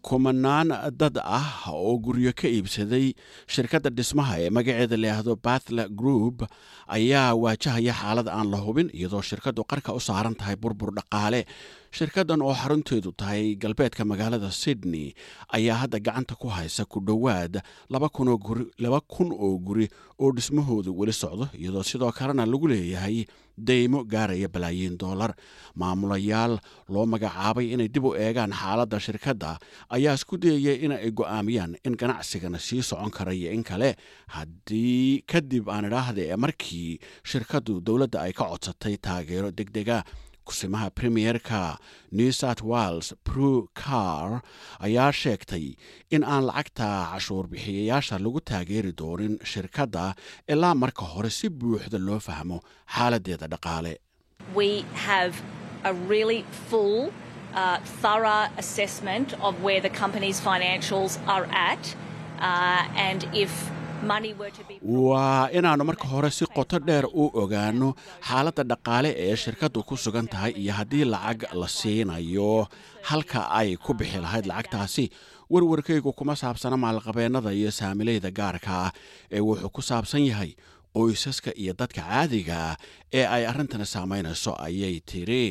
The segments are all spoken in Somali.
kumanaan dad ah oo guryo ka iibsaday shirkadda dhismaha ee magaceeda layihaahdo bathla group ayaa waajahaya xaalad aan la hubin iyadoo shirkaddu qarka u saaran tahay burbur dhaqaale shirkaddan oo xarunteedu tahay galbeedka magaalada sydney ayaa hadda gacanta ku haysa ku dhowaad laba kun oo guri oo dhismahoodu weli socdo iyadoo sidoo kalena lagu leeyahay deymo gaaraya balaayiin doolar maamulayaal loo magacaabay inay dib u eegaan xaaladda shirkadda ayaa isku dayaya in ay go'aamiyaan in ganacsigana sii socon karaiyo in kale haddii kadib aan idhaahda ee markii shirkaddu dowladda ay ka codsatay taageero deg dega kusimaha premierka new south wales pru car ayaa sheegtay in aan lacagta cashuur bixiyayaasha lagu taageeri doonin shirkadda ilaa marka hore si buuxda loo fahmo xaaladdeeda dhaqaale Uh, thorough assessment of where the company's financials are at uh, and if waa inaannu marka hore si qoto dheer u ogaanno xaaladda dhaqaale ee shirkaddu ku sugan tahay iyo haddii lacag la siinayo halka ay ku bixi lahayd lacagtaasi warwarkaygu kuma saabsana maalqabeennada iyo saamilayda gaarka ah ee wuxuu ku saabsan yahay qoysaska iyo dadka caadiga ah ee ay arrintani saamaynayso ayay tiri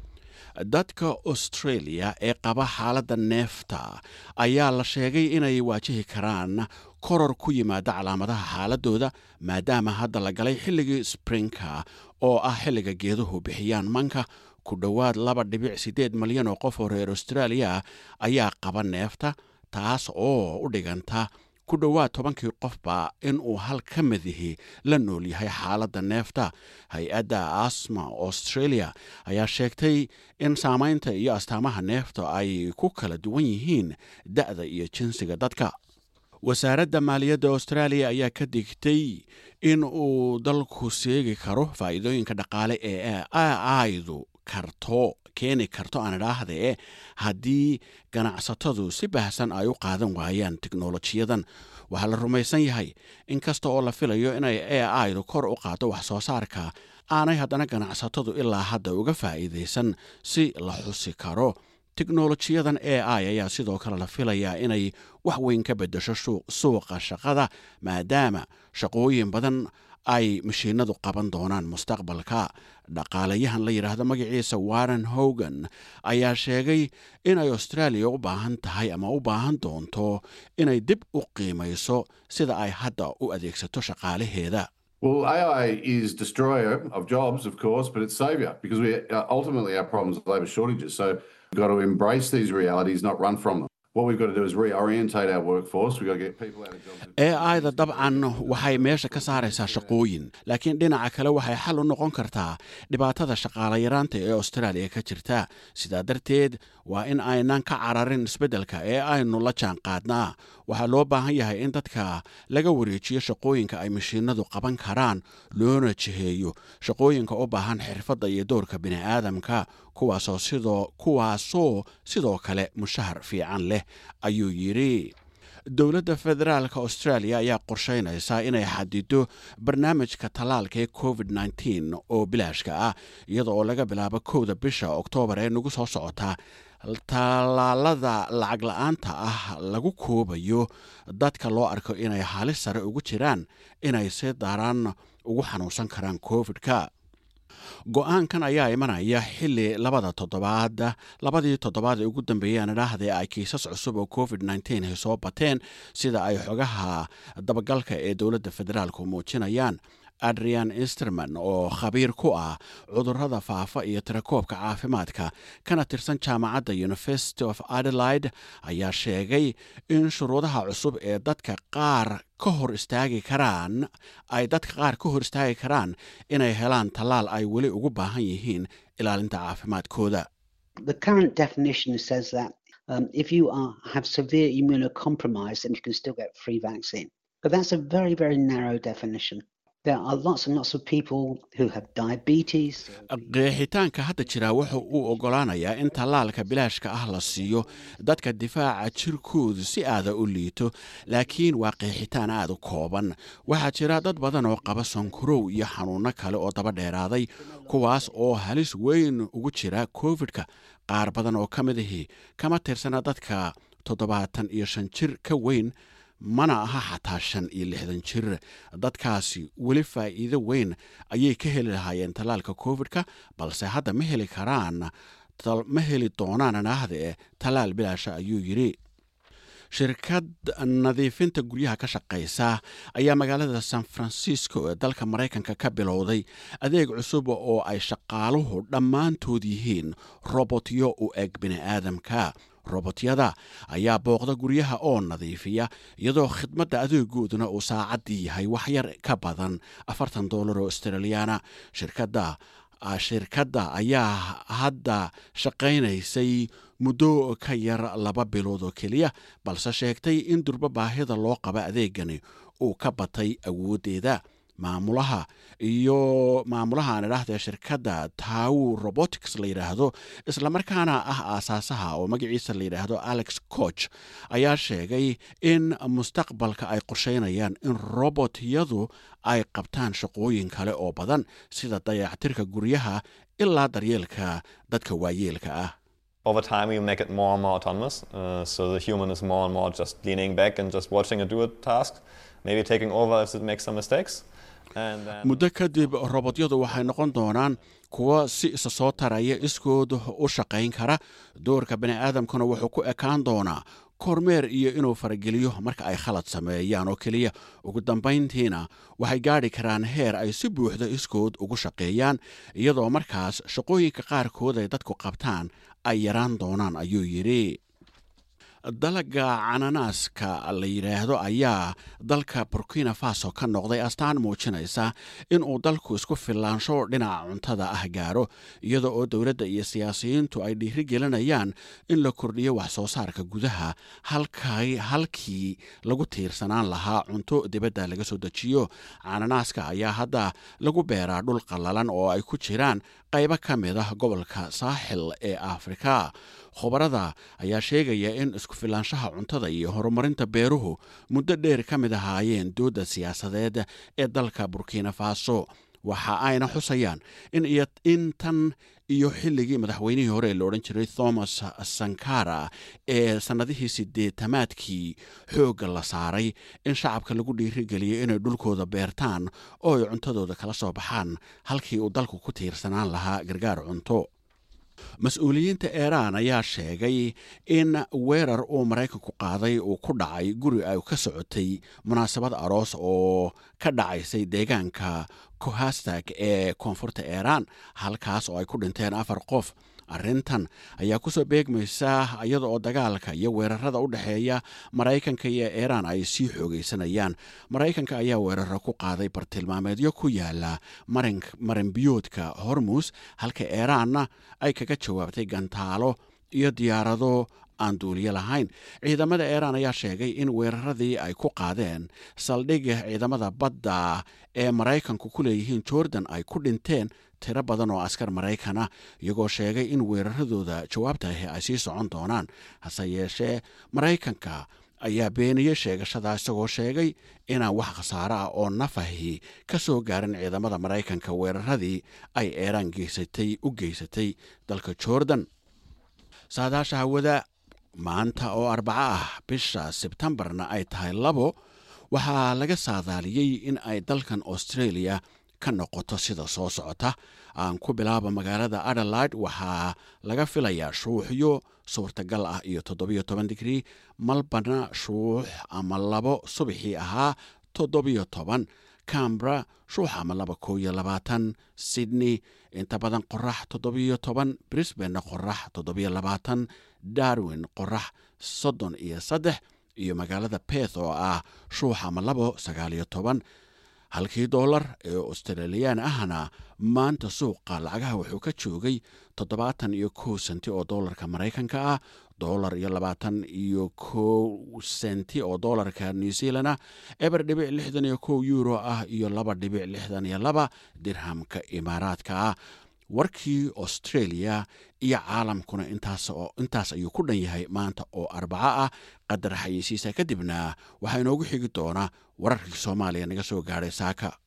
dadka australia ee qaba xaaladda neefta ayaa la sheegay inay waajihi karaan koror ku yimaada calaamadaha xaaladooda maadaama hadda la galay xilligii sprinka oo ah xilliga geeduhu bixiyaan manka ku dhowaad laba dhibic siddeed malyan oo qof oo reer australia ayaa qaba neefta taas oo u dhiganta ku dhowaad tobankii qofba inuu hal ka madihi la nool yahay xaaladda neefta hay-adda asma australia ayaa sheegtay in saamaynta iyo astaamaha neefta ay ku kala duwan yihiin da'da iyo jinsiga dadka wasaaradda maaliyadda australia ayaa ka digtay in uu dalku seegi karo faa'iidooyinka dhaqaale ee aydu karto keeni karto aan idhaahdee haddii ganacsatadu si baahsan ay u qaadan waayaan teknolojiyadan waxaa la rumaysan yahay in kasta oo la filayo inay a idu kor u qaado wax soo saarka aanay haddana ganacsatadu ilaa hadda uga faa'iidaysan si la xusi karo teknolojiyadan a i ayaa sidoo kale la filayaa inay wax weyn ka beddesho suuqa shaqada maadaama shaqooyin badan ay mashiinadu qaban doonaan mustaqbalka dhaqaalayahan la yidhaahdo magaciisa warren hogan ayaa sheegay inay australia u baahan tahay ama u baahan doonto inay dib u qiimayso sida ay hadda u adeegsato shaqaalaheeda Well, AI is destroyer of jobs, of course, but it's savior because we uh, ultimately our problems are labour shortages. So we've got to embrace these realities, not run from them. What we've got to do is reorientate our workforce. We've got to get people out of jobs. AI-da dabcan waxay meesha ka saaraysaa shaqooyin laakiin dhinaca kale waxay xal u noqon kartaa dhibaatada shaqaala yaraanta ee australia ka jirta sidaa darteed waa in aynan ka cararin isbeddelka ee aynu la jaan qaadnaa waxaa loo baahan yahay in dadka laga wareejiyo shaqooyinka ay mashiinadu qaban karaan loona jiheeyo shaqooyinka u baahan xirfadda iyo doorka bini'aadamka kuwaasoo sidoo kuwaasoo sidoo kale mushahar fiican leh ayuu yidhi dowladda federaalka australia ayaa qorshaynaysaa inay xadido barnaamijka tallaalka ee covid nteen oo bilaashka ah iyada oo laga bilaabo kowda bisha oktoobar ee nagu soo socota tallaalada lacag la-aanta ah lagu koobayo dadka loo arko inay halis sare ugu jiraan inay si daran ugu xanuunsan karaan covid-ka go-aankan ayaa imanaya xili labada toddobaad labadii toddobaad ee ugu dambeeyeen idhaahdee ay kiisas cusub oo covid nteen ay soo bateen sida ay xogaha dabagalka ee dowladda federaalku muujinayaan adrian insterman oo khabiir ku ah cudurrada faafa iyo tirakoobka caafimaadka kana tirsan jaamacadda university of adelaide ayaa sheegay in shuruudaha cusub ee dadka qaar ka hor istaagi karaan ay dadka qaar ka hor istaagi karaan inay helaan tallaal ay weli ugu baahan yihiin ilaalinta caafimaadkooda The current definition says that um, if you are, have severe immunocompromise, then you can still get free vaccine. But that's a very, very narrow definition. There are lots and lots of people who have diabetes. qeexitaanka hadda jira wuxuu uu oggolaanayaa in tallaalka bilaashka ah la siiyo dadka difaaca jirkoodu si aada u liito laakiin waa qeexitaan aad u kooban waxaa jira dad badan oo qaba sonkarow iyo xanuunno kale oo daba dheeraaday kuwaas oo halis weyn ugu jira covid-ka qaar badan oo ka mid ahi kama tirsana dadka toddobaatan iyo shan jir ka weyn mana aha xataa shan iyo lixdan jir dadkaasi weli faa'iido weyn ayay ka heli lahaayeen tallaalka covid-ka balse hadda ma heli karaan ma heli doonaan naahde tallaal bilaasha ayuu yidhi shirkad nadiifinta guryaha ka shaqaysa ayaa magaalada san francisco ee dalka maraykanka ka bilowday adeeg cusub oo ay shaqaaluhu dhammaantood yihiin robotyo u eg bini'aadamka robotyada ayaa booqda guryaha oo nadiifiya iyadoo khidmadda adeegooduna uu saacaddii yahay wax yar ka badan afartan dollar oo australiyaana shirkadda shirkadda ayaa hadda shaqaynaysay muddo ka yar laba bilood oo keliya balse sheegtay in durbo baahida loo qaba adeegani uu ka batay awooddeeda maamulaha iyo maamulaha aan idhaahdee shirkadda taw robotics la yidhaahdo islamarkaana ah aasaasaha oo magaciisa la yidhaahdo alex coch ayaa sheegay in mustaqbalka ay qorsheynayaan in robotyadu ay qabtaan shaqooyin kale oo badan sida dayactirka guryaha ilaa daryeelka dadka waayeelka ah over time you make it more and more autonomous uh, so the human is more and more just leaning back and just watching it do a task maybe taking over if it makes some mistakes muddo kadib robotyadu waxay noqon doonaan kuwa si isa soo taraya iskood u shaqayn kara doorka bani'aadamkuna wuxuu ku ekaan doonaa kormeer iyo inuu farageliyo marka ay khalad sameeyaan oo keliya ugu dambayntiina waxay gaadhi karaan heer ay si buuxda iskood ugu shaqeeyaan iyadoo markaas shaqooyinka qaarkood ay dadku qabtaan ay yaraan doonaan ayuu yidhi dalaga cananaaska la yidhaahdo ayaa dalka burkina faso ka noqday astaan muujinaysa inuu dalku isku filaansho dhinaca cuntada ah gaaro iyada oo dowladda iyo siyaasiyiintu ay dhiiri gelinayaan in la kordhiyo wax soo saarka gudaha halkii lagu tiirsanaan lahaa cunto dibadda laga soo dejiyo cananaaska ayaa hadda lagu beeraa dhul qallalan oo ay ku jiraan qaybo ka mid ah gobolka saaxil ee afrika khubarada ayaa sheegaya in isku filaanshaha cuntada iyo horumarinta beeruhu muddo dheer ka mid ahaayeen doodda siyaasadeed ee dalka burkina faso waxa ayna xusayaan in tan iyo xilligii madaxweynihii hore ee la odhan jiray thomas sankara ee sannadihii sideetamaadkii xoogga la saaray in shacabka lagu dhiirigeliyay inay dhulkooda beertaan oo ay cuntadooda kala soo baxaan halkii uu dalku ku tiirsanaan lahaa gargaar cunto mas-uuliyiinta iiraan ayaa sheegay in weerar uu maraykanku qaaday uu ku dhacay guri ay ka socotay munaasabad aroos oo ka dhacaysay deegaanka kohastag ee koonfurta iiraan halkaas oo ay ku dhinteen afar qof arrintan ayaa kusoo beegmaysa iyada oo dagaalka iyo weerarada u dhexeeya maraykanka iyo iiraan ay sii xoogaysanayaan maraykanka ayaa weeraro ku qaaday bartilmaameedyo ku yaala marinbiyoodka hormus halka iiraanna ay kaga jawaabtay gantaalo iyo diyaarado aan duuliyo lahayn ciidamada iiraan ayaa sheegay in weeraradii ay ku qaadeen saldhigga ciidamada badda ee maraykanku ku leeyihiin jordan ay ku dhinteen tiro badan oo askar maraykana iyagoo sheegay in weeraradooda jawaabtahi ay sii socon doonaan hase yeeshee maraykanka ayaa beeniyey sheegashada isagoo sheegay inaan wax khasaaro ah oo nafahi ka soo gaarin ciidamada maraykanka weeraradii ay iiraan geysatay u geysatay dalka jordan saadaasha hawada maanta oo arbaco ah bisha sebtembarna ay tahay labo waxaa laga saadaaliyey in ay dalkan australia ka noqoto sida soo socota aan ku bilaaba magaalada adelaide waxaa laga filayaa shuuxyo suurtagal ah iyo toddobiyo toban digrii malbana shuux ama labo subaxii ahaa toddobiyo toban cambra shuux ama laba koo iyo labaatan sydney inta badan qorax toddobiyo toban brisbane qorax toddobiyo labaatan darwin qorax soddon iyo saddex iyo magaalada beth oo ah shuux ama labo sagaaliyo toban halkii doolar ee australiyaan ahna maanta suuqa lacagaha wuxuu ka joogay toddobaatan iyo kow senti oo doolarka maraykanka ah doolar iyo labaatan iyo kow senti oo doolarka new zealand ah eber dhibic lixdan iyo kow euro ah iyo laba dhibic lixdan iyo laba dirhamka imaaraadka ah warkii australia iyo caalamkuna intaas ayuu ku dhan yahay maanta oo arbaco ah qadar xayeysiisa kadibna waxaa inoogu xigi doonaa wararkii soomaaliya naga soo gaadhay saaka